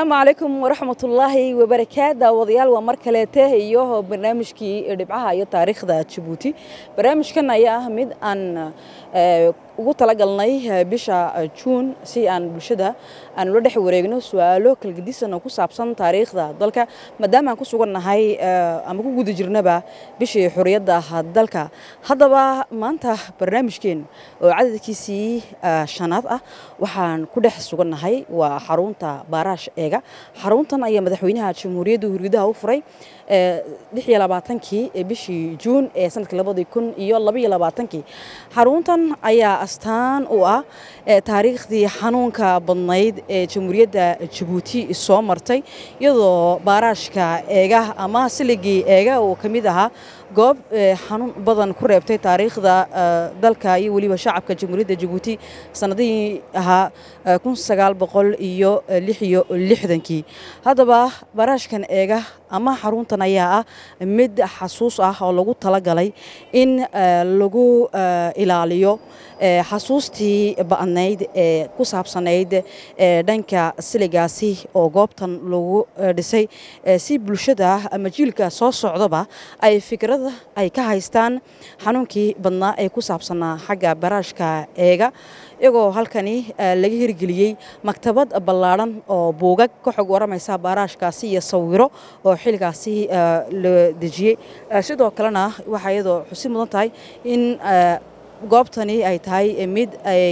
asalaamu calaykum waraxmatullaahi wabarakaatu daawadayaal waa mar kaleete iyo barnaamijkii dhibcaha iyo taariikhda jabuuti barnaamijkan ayaa ah mid aan ugu talagalnay bisha juun si aan bulshada aan ula dhex wareegno su-aalo kalgedisan oo ku saabsan taariikhda dalka maadaama aan ku sugannahay ama ku guda jirnaba bishii xuriyadda dalka haddaba maanta barnaamijkeen oo cadadkiisii shanaad ah waxaan ku dhex sugannahay waa xarunta baaraash eega xaruntan ayaa madaxweynaha jamhuuriyadda hurgudaha u furay lix iyo labaatankii bishii juun ee sanadka labadii kun iyo labaiyo labaatankii xaruntan ayaa astaan u ah taariikhdii xanuunka badnayd ee jamhuuriyadda jabuuti soo martay iyadoo baaraashka eega ama siligii eega uu ka mid ahaa goob xanuun badan ku reebtay taariikhda dalka iyo weliba shacabka jamhuuriyadda jabuuti sanadihii ahaa kun sagaal boqol iyo lix iyo lixdankii haddaba baaraashkan eega ama xaruntan ayaa ah mid xasuus ah oo lagu talagalay in lagu ilaaliyo xasuustii ba'nayd ee ku saabsanayd dhanka siligaasi oo goobtan lagu dhisay si bulshada ama jiilka soo socdaba ay fikrada ay ka haystaan xanuunkii badnaa ee ku saabsanaa xagga baraashka eega iyagoo halkani laga hirgeliyey maktabad ballaadhan oo buugag ka xog waramaysa baaraashkaasi iyo sawiro oo xilligaasi la dejiyey sidoo kalena waxaa iyadoo xusi mudan tahay in goobtani ay tahay mid ay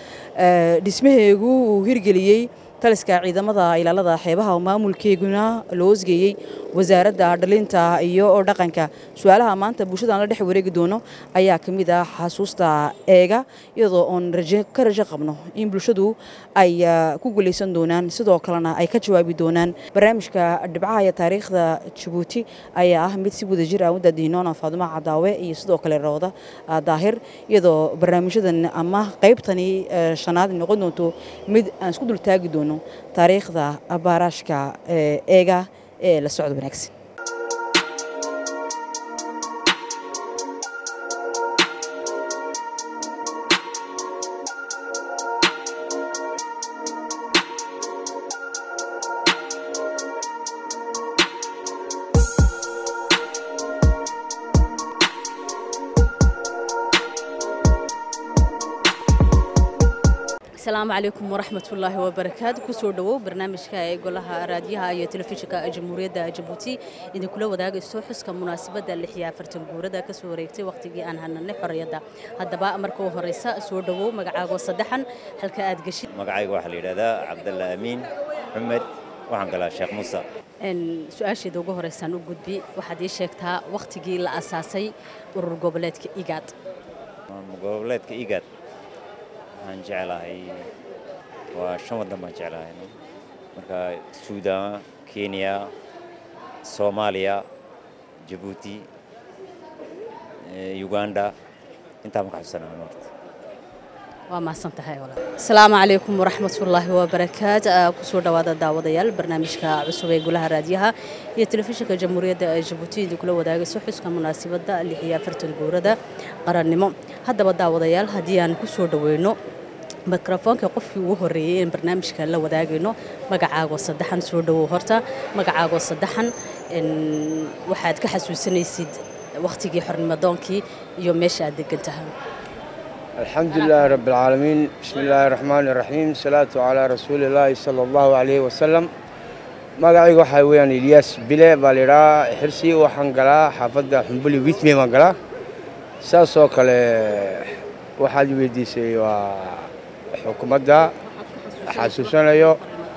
dhismaheegu uu hirgeliyey taliska ciidamada ilaalada xeebaha oo maamulkeeguna loo osgeeyey wasaaradda dhalinta iyo dhaqanka su-aalaha maanta bulshada aan la dhex wareegi doono ayaa ka mid ah xasuusta eega iyadoo oon ka rajo qabno in bulshadu ay ku guulaysan doonaan sidoo kalena ay ka jawaabi doonaan barnaamijka dhibcaha iyo taariikhda jabuuti ayaa ah mid si wada jir ah u daadiinoona faadumo cadaawe iyo sidoo kale rawda daahir iyadoo barnaamijyadan ama qaybtani shanaad noqon doonto mid aan isku dultaagi doono taariikhda baaraashka eega ee la socod wanaagsan asalaamu calaykum waraxmatullaahi wabarakaatu kusoo dhowow barnaamijka ee golaha raadiyaha iyo telefishinka jamhuuriyadda jabuuti idinkula wadaagayso xuska munaasabadda lix iyo afartan guurada ka soo wareegtay wakhtigii aan hananay xorriyadda haddaba marka u horreysa soo dhowow magacaago saddexan halka aad geshid magacayga waxaa la yidhahdaa cabdalla amiin xumed waxaan galaa sheekh muuse su-aasheeda ugu horeysaan u gudbi waxaad ii sheegtaa wakhtigii la asaasay urur goboleedka igaad goboleedka igaad waxaan jeclahay waa shan waddan baan jeclahay marka suudaan kenya soomaaliya jabuuti uganda intaa maka xusanaa marta waa mahadsan tahay asalaamu calaykum waraxmatullaahi wabarakaat kusoo dhowaada daawadayaal barnaamijka cusub ee golaha raadiyaha iyo telefishinka jamhuuriyadda jabuuti idinkula wadaagayso xuska munaasabadda lix iyo afartan guurada qarannimo haddaba daawadayaal haddii aan ku soo dhoweyno mikrofoonka qofkii ugu horreeyey in barnaamijka la wadaagayno magacaagoo saddexan soo dhowow horta magacaagoo saddexan waxaad ka xasuusanaysid wakhtigii xornimadoonkii iyo meesha aad degan tahay الحمد لله رب العالمين بسم الله الرحمن الرحيم الصلاة على رسول الله صلى الله عليه وسلم magacayga waxaa weeyaan ilyaas bile baa layidhahaa xirsi waxaan galaa xaafadda xumbuli witme baan galaa saasoo kale waxaad weydiisay waa xukuumadda xasuusanayo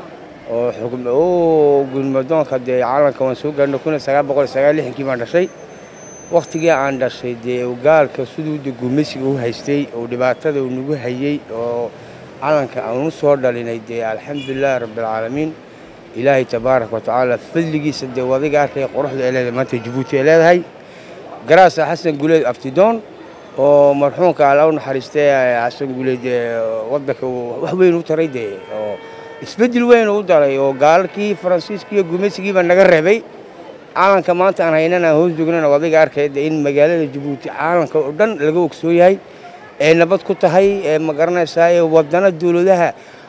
oo gudmadoonka dee caalamka waan soo gaarno kun sagaal boqol sagaal lixankii baan dhashay wakhtigii aan dhashay dee gaalka siduu de gumeysiga u haystay oo dhibaatada uu nagu hayey oo calanka aan u soo dhalinay dee alxamdulilahi rabbialcaalamiin ilaahay tabaaraka wa tacaala fadligiisa dee wadiga arkaya quruxda ay leedahay maanta jabuuti ay leedahay garaasa xasan guleed aftidoon oo marxuumka alla u naxariistay xasan guleed waddanka wax weyn u taray dee oo isbeddel weyn u daray oo gaalalkii faransiiskii iyo gumeysigiiba naga reebay caalanka maanta aan haynana hoos joognana wadiga arkayda in magaalada jabuuti caalanka oo dhan laga ogsoon yahay ee nabad ku tahay ee ma garanaysaa ee wadana dowladaha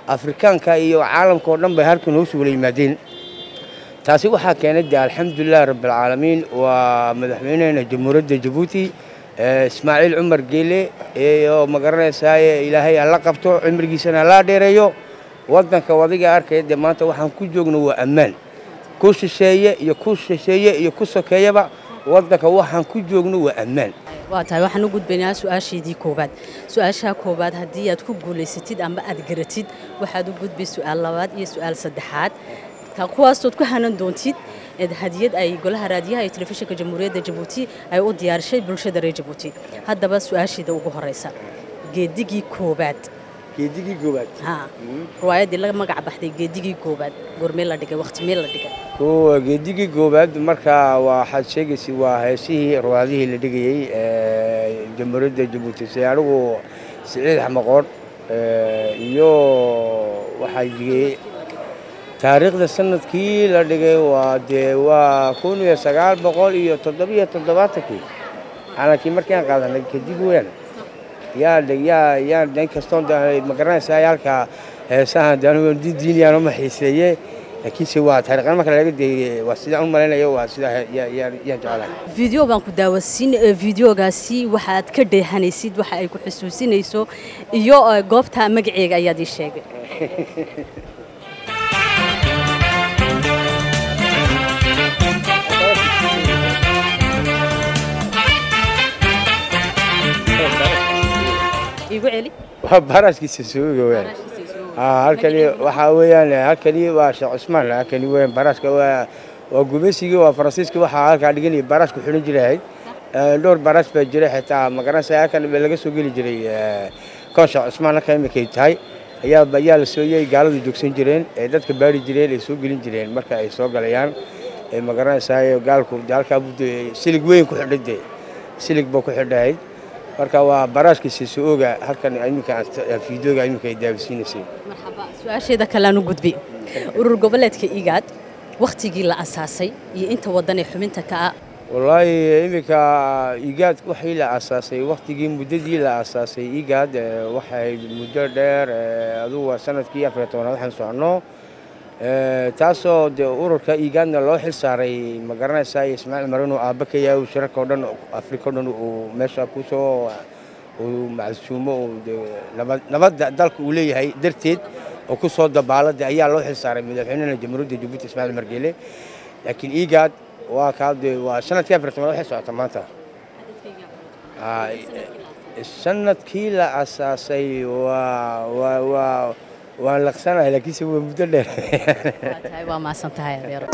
afrikaanka iyo caalamka oo dhan bay halkan hoosu wala yimaadeen taasi waxaa keenay dee alxamdulilahi rabbilcaalamiin waa madaxweyneheena jamhuuriyadda jabuuti ismaaciil cumar geele iyo magaranaysaay ilaahay alla qabto cimrigiisana laa dheereeyo waddanka wadiga arkaya dee maanta waxaan ku joogno waa ammaan ku shisheeye iyo ku shisheeye iyo ku sokeeyaba waddanka waxaan ku joogno waa ammaan waa tahay waxaan u gudbaynaa su-aashaydii koowaad su-aashaa koowaad haddii aad ku guulaysatid ama aad garatid waxaad u gudbay su-aal labaad iyo su-aal saddexaad taa kuwaasood ku hanan doontid hadiyad ay golaha raadiyaha iyo telefishinka jamhuuriyadda jabuuti ay u diyaarishay bulshada reer jabuuti haddaba su-aasheeda ugu horeysa geedigii koobaad geedigii goobaad ha riwaayaddii la magac baxday geedigii koobaad goormee la dhigay waqtimee la dhigay kuwa geedigii goobaad marka waxaad sheegaysa waa heesihii ruwaadihii la dhigayey jamhuuriyadda jabuuti si anigu siciid xamaqoon iyo waxaa jigay taariikhda sanadkii la dhigay waa dee waa kun iyo sagaal boqol iyo toddobiyo toddobaatankii calankii markii aan qaadanay kadib weyn yaa yaa yaa in kastoon magaranaysaa halka heesahan daan diiniyaan uma xiiseeye laakiinse waa taariikhna marka laga deeyey waa sidaan u malaynayo waa sida yaan jeclahay video baan ku daawasiin videogaasi waxaad ka dheehanaysid waxa ay ku xusuusinayso iyo goobta magaceega ayaad ii sheegay igu celi waa baraskiisa sooga weyn halkani waxaa weeyaan halkani waa sheekh cusmaan halkani weeyaan baraska waa waa gumaysigii waa faransiiska waxaa halkaa dhiganaya barasku xidhan jiray dhowr baras baa jiray xitaa magaranaysa halkan laga soo geli jiray koon sheekh cusmaan halka iminkay tahay ayaa ayaa la sooyay gaaladu joogsan jireen ee dadka baari jireen ay soo gelin jireen marka ay soo galayaan magaranaysaa gaalku halkaa silig weyn ku xidhay dee silig baa ku xidhahayd marka waa baraashkiisa soo-ooga halkan iminka fiidooga iminka ay daawisiinaysay marxaba su-aasheeda kaleaan u gudbi urur goboleedka igaad wakhtigii la asaasay iyo inta waddan ee xubinta ka ah wallaahi iminka igaad waxii la asaasay wakhtigii muddadii la asaasay igaad waxay muddo dheer adugu waa sanadkii afariyo tobanaad waxaan soconno taasoo dee ururka igaadna loo xil saaray ma garanaysaa ismaaciil mar inuu aabba ka yahay shirarka oo dhan afrika o dhan uu meesha kusoo uu macsuumo nabadda dalka uu leeyahay darteed oo ku soo dabaalada ayaa loo xil saaray madaxweynena jamhuuriyadda jabuuti ismaaciil margeele laakiin igaad waa kaa dee waa sanadkii afar tobanaad waxay socota maanta sanadkii la asaasay waa waa waa waan laqsanahay laakiinse waa muddo dheer waa tahay waa maasan tahay adeero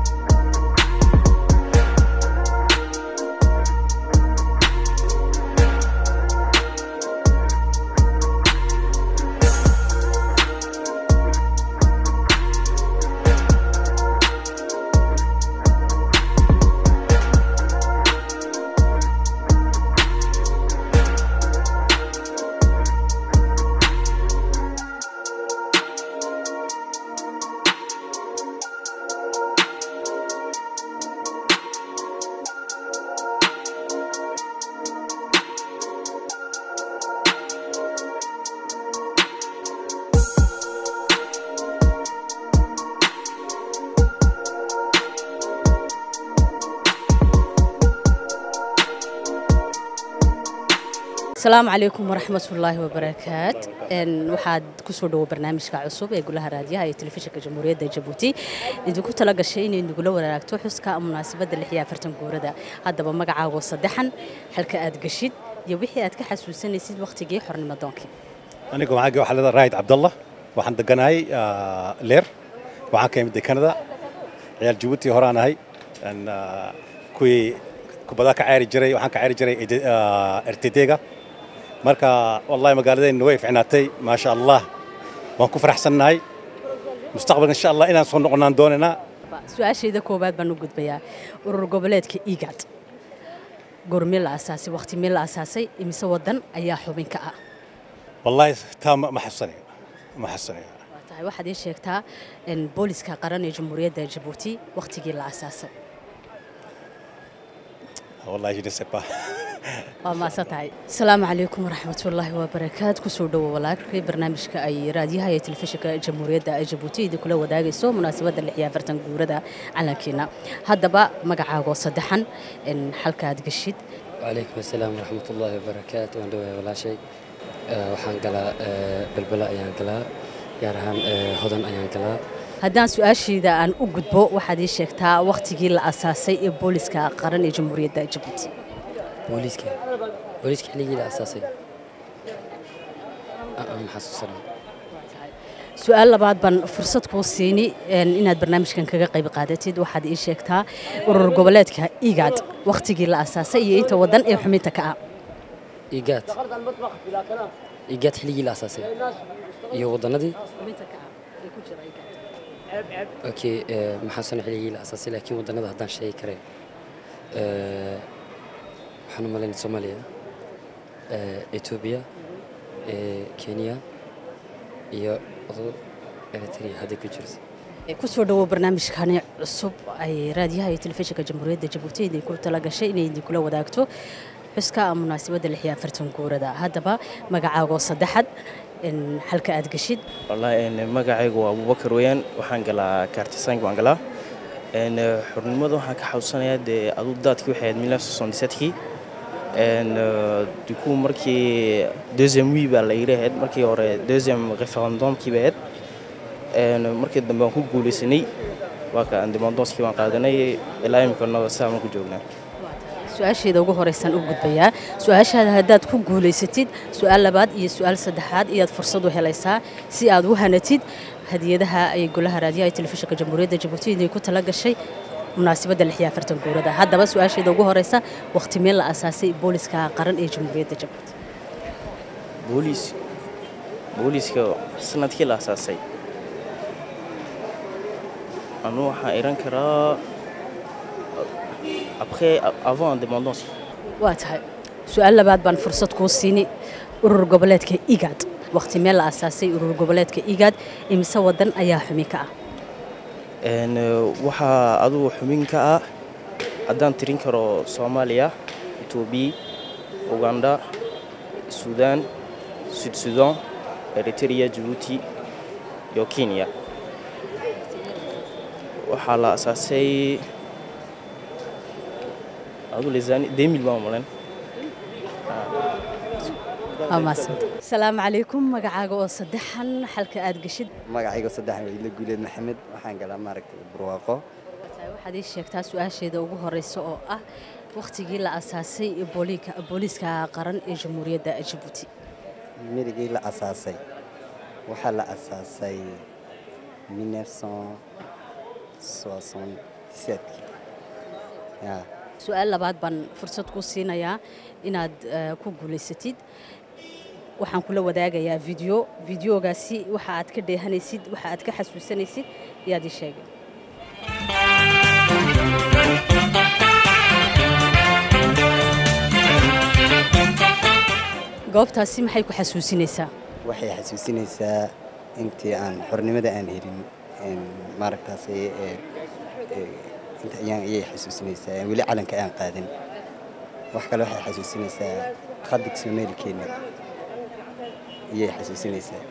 asalaamu calaykum waraxmatullaahi wabarakaat waxaad kusoo dhowo barnaamijka cusub ee golaha raadiyaha iyo telefishinka jamhuuriyadda jabuuti idinku tala gashay inay nagula wadaagto xuska munaasabadda lix iyo afartan guurada haddaba magacaago saddexan halka aad geshid iyo wixii aad ka xasuusanaysid wakhtigii xornimo doonkii aniga waxaa waxaa leedahay raayid cabdallah waxaan deganahay leer waxaan ka imid kanada ciyaal jabuuti horaan ahay kuwii kubadaha ka ciyaari jiray waxaan ka ciyaari jiray rtdga marka wallahi magaaladeenna way ficnaatay maasha allah waan ku faraxsannahay mustaqbalka insha allah inaan soo noqonaan doonaynaa su-aashayda koowaad baan u gudbayaa urur goboleedka igad goormee la asaasay wakhti mee la asaasay imise waddan ayaa xubin ka ah wallahi taa ma xasusanaya ma xasusanaya waa tahay waxaad ii sheegtaa booliska qaran ee jamhuuriyadda jabuuti wakhtigii la asaasay wallahi je ne sais pas waa maasan tahay asalaamu calaykum waraxmatullaahi wabarakaat kusoo dhowo walaalkii barnaamijka ay raadiyaha iyo telefishinka jamhuuriyadda jabuuti idin kula wadaagayso munaasabadda lix iyo afartan guurada calankeena haddaba magacaagoo saddexan xalka aad geshid وعليكم السلام ورحمة الله وبركاته وأنا دوي ولا شيء waxaan galaa balbala ayaan galaa gaar ahaan hodan ayaan galaa haddaan su-aashayda aan u gudbo waxaad ii sheegtaa wakhtigii la asaasay ee booliska qaran ee jamhuuriyadda jabuuti booliiska booliiska xilligii la asaasay ma xasuusana su-aal labaad baan fursad kuu siini inaad barnaamijkan kaga qayb qaadatid waxaad ii sheegtaa urur goboleedka igaad wakhtigii la asaasay iyo inta waddan ee xubinta ka ah igaad igaad xilligii la asaasay iyo waddanadii okay maxaasana xilligii la asaasay laakiin waddanada haddaan sheegi kare waxaan u malaynay soomaaliya etoobiya kenya iyo eritrea hadday ku jirto kusoo dhawow barnaamijkani cusub ay raadiyaha iyo telefishinka jamhuuriyadda jabuuti idinku tala gashay inay idinkula wadaagto xuska munaasabadda lix iyo afartan guurada haddaba magacaagoo saddexad halka aad geshid wallaahi magacaygu waa abubakar weyaan waxaan galaa kaartisaanki waan galaa xornimada waxaan ka xasuusanayaa dee aduu daadkii waxay ahayd milaf soixante-sept-kii duku markii deuxième wi baa la yidhi ahayd markii hore deuxième referendumkii bay ahayd markii dambe waan ku guulaysanay waa ka independonskii waan qaadanay ilaa imikana saa ku joognaa su-aasheeda ugu horeysaan u gudbayaa su-aashaada haddaad ku guulaysatid su-aal labaad iyo su-aal saddexaad iyaad fursad u helaysaa si aad u hanatid hadiyadaha ay golaha raadiyaha ee telefishinka jamhuuriyadda jabuuti idinku tala gashay munaasabadda lix iyo afartan guurada haddaba su-aasheeda ugu horeysa wakhti meel la asaasay booliska qaran ee jamhuuriyadda jabuuti booliis booliiska sanadkii la asaasay anu waxaan iran karaa après avant indépendance waa tahay su-aal labaad baan fursad kuu siini urur goboleedka igaad wakhti meel la asaasay urur goboleedka igaad imise waddan ayaa xumi ka ah waxaa adugu xubin ka ah haddaan tirin karo soomaaliya etoobiya uganda suudaan sud sudan eritrea jabuuti iyo kenya waxaa la asaasay asalaamu calaykum magacaaga oo saddexan xalka aad geshid magacayga saddexan waa ila guuleed maxamed waxaan galaa maaragtay barwaaqo waxaad ii sheegtaa su-aasheeda ugu horeysa oo ah wakhtigii la asaasay booliiska qaran ee jamhuuriyadda jabuuti mirigii la asaasay waxaa la asaasay su-aal labaad baan fursad ku siinayaa inaad ku guulaysatid waxaan kula wadaagayaa video videogaasi waxa aad ka dheehanaysid waxa aad ka xasuusanaysid ayaad ii sheegay goobtaasi maxay ku xasuusinaysaa waxay xasuusinaysaa intii aan xornimada aan helin maaragtaas inta ayaan ayay xasuusinaysaa weli calanka aan qaadan wax kale waxay xasuusinaysaa qadig soomaalikeena ayay xasuusinaysaa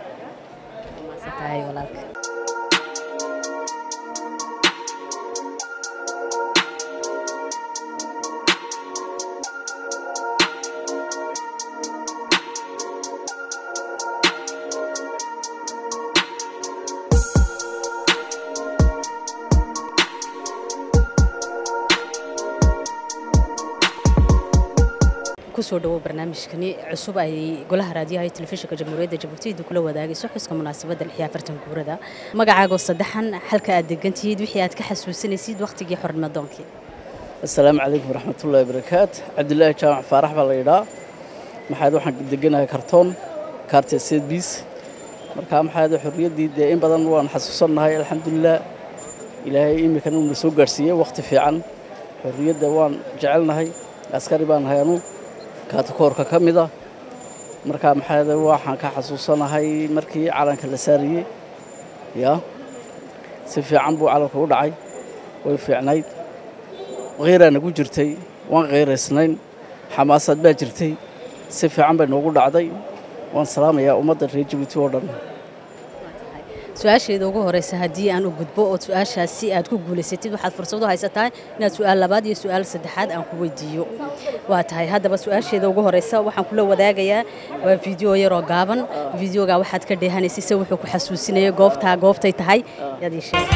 kusoo dhawo barnaamijkani cusub ay golaha raadiyaha iyo telefishinka jamhuuriyadda jabuuti idinkula wadaagayso xuska munaasabadda lix iyo afartan guurada magacaagoo saddexan xalka aad degantihiid wixii aad ka xasuusanaysid wakhtigii xornimadoonkii asalaamu calaykum waraxmatullaahi barakaat cabdilaahi jaamac faarax baa la yidhaa maxaad waxaan deganahay kartoon kaarta sedbiis markaa maxaad xorriyaddii dee in badan waan xasuusannahay alxamdulilah ilaahay iminkana uuna soo gaadhsiiyey wakhti fiican xorriyadda waan jecelnahay askari baan nahay anu kaatakoorka ka mid ah markaa maxaa waxaan ka xasuusanahay markii calanka la saariyey yaa si fiican buu calanka u dhacay way fiicnayd kheyraa nagu jirtay waan kheyraysnayn xamaasad baa jirtay si fiican bay noogu dhacday waan salaamayaa ummadda reer jabuuti oo dhan su-aasheeda ugu horeysa haddii aan u gudbo oo su-aashaasi aad ku guulaysatid waxaad fursad u haysataa inaad su-aal labaad iyo su-aal saddexaad aan ku weydiiyo waa tahay haddaba su-aasheeda ugu horeysa waxaan kula wadaagayaa waa fiideo yaroo gaaban fiideoga waxaad ka dheehanaysay se wuxuu ku xasuusinaya goobtaa goobtay tahay yaad ii sheeg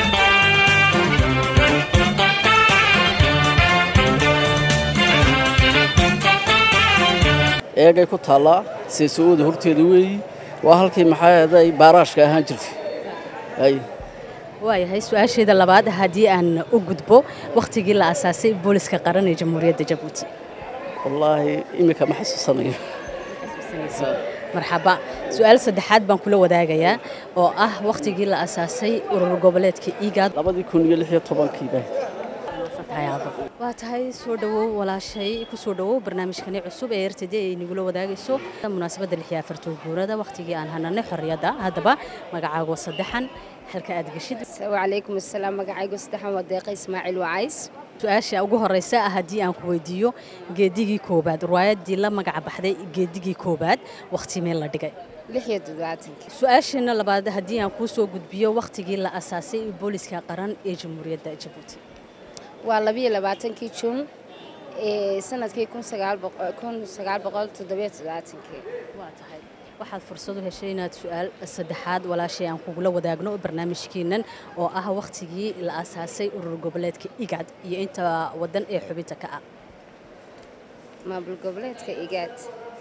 eegay ku taallaa seesooda horteeda weeyi waa halkii maxaaday baaraashka ahaan jirtay ay waayahay su-aasheeda labaad haddii aan u gudbo wakhtigii la asaasay booliska qaran ee jamhuuriyadda jabuuti wallaahi iminka ma xasuusanayo marxaba su-aal saddexaad baan kula wadaagayaa oo ah wakhtigii la asaasay urur goboleedka igaad labadii kun iyo lix iyo tobankii baa waa tahay soo dhowow walaashay ku soo dhowow barnaamijkani cusub ee rtd ay nagula wadaagayso munaasabadda lix iyo afartan guurada wakhtigii aan hananay xorriyadda haddaba magacaago saddexan halka aad geshid wacalaykum assalaam magacaygu saddexan waa deeqa ismaaciil wacays su-aasha ugu horeysa ah haddii aan ku weydiiyo geedigii koobaad riwaayaddii la magaca baxday geedigii koobaad wakhti meel la dhigay lix iyo toddobaatankii su-aasheena labaad haddii aan kuu soo gudbiyo wakhtigii la asaasay booliska qaran ee jamhuuriyadda jabuuti waa labiyo labaatankii juun ee sanadkii kun sagaal boqol toddobiyo toddobaatankii waa tahay waxaad fursad u heshay inaad su-aal saddexaad walaashay aan kugula wadaagno barnaamijkeennan oo ah wakhtigii la asaasay urur goboleedka igad iyo inta waddan ee xubinta ka ah maamul goboleedka igaad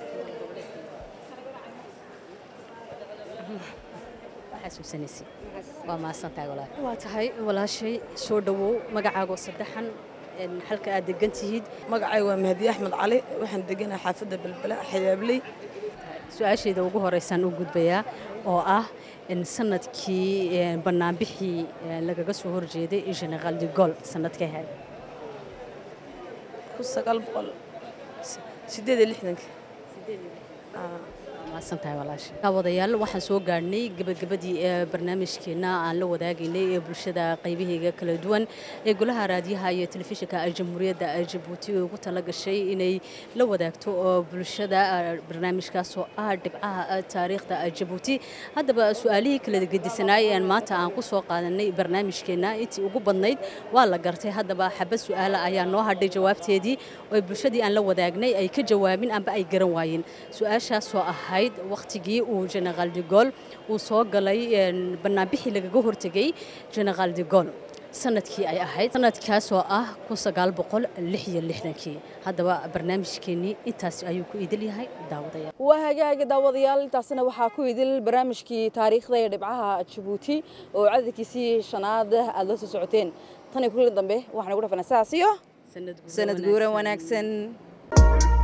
xasuusanaysa waa mahadsantahay walaal waa tahay walaashay soo dhowow magacaago saddexan halka aad degan tihiid magacay waa mahdi axmed cali waxaan deganahay xaafadda belbela xayaabley su-aasheeda ugu horeysaan u gudbayaa oo ah sanadkii banaanbixii lagaga soo horjeeday generaal de gol sanadkay ahayd kun sagaal boqol sideed iyo lixdanka mahadsantahay walaasha wadayaal waxaan soo gaadhnay gabagabadii ee barnaamijkeena aan la wadaagaynay ee bulshada qaybaheega kala duwan ee golaha raadiyaha iyo telefishinka jamhuuriyadda jabuuti ugu talagashay inay la wadaagto oo bulshada barnaamijkaas oo ah dhibcaha taariikhda jabuuti haddaba su-aalihii kala gedisanaay ee maanta aan ku soo qaadanay barnaamijkeena intii ugu badnayd waa la gartay haddaba xabad su-aala ayaa noo hadhay jawaabteedii oo bulshadii aan la wadaagnay ay ka jawaabin amba ay garan waayeen su-aashaasoo ahayd wakhtigii uu generaal de gol uu soo galay banaanbixii lagaga hortegay generaal de gol sanadkii ay ahayd sanadkaasoo ah kun sagaal boqol lix iyo lixdankii haddaba barnaamijkeenii intaas ayuu ku idil yahay daawadayaal waa hagaagi daawadayaal intaasina waxaa ku idil barnaamijkii taariikhda ee dhibcaha jabuuti oo cadadkiisii shanaad aad la soo socoteen tan iyo kulli dambe waxaan ugu dhafanaa saas iyo sanad guuran wanaagsan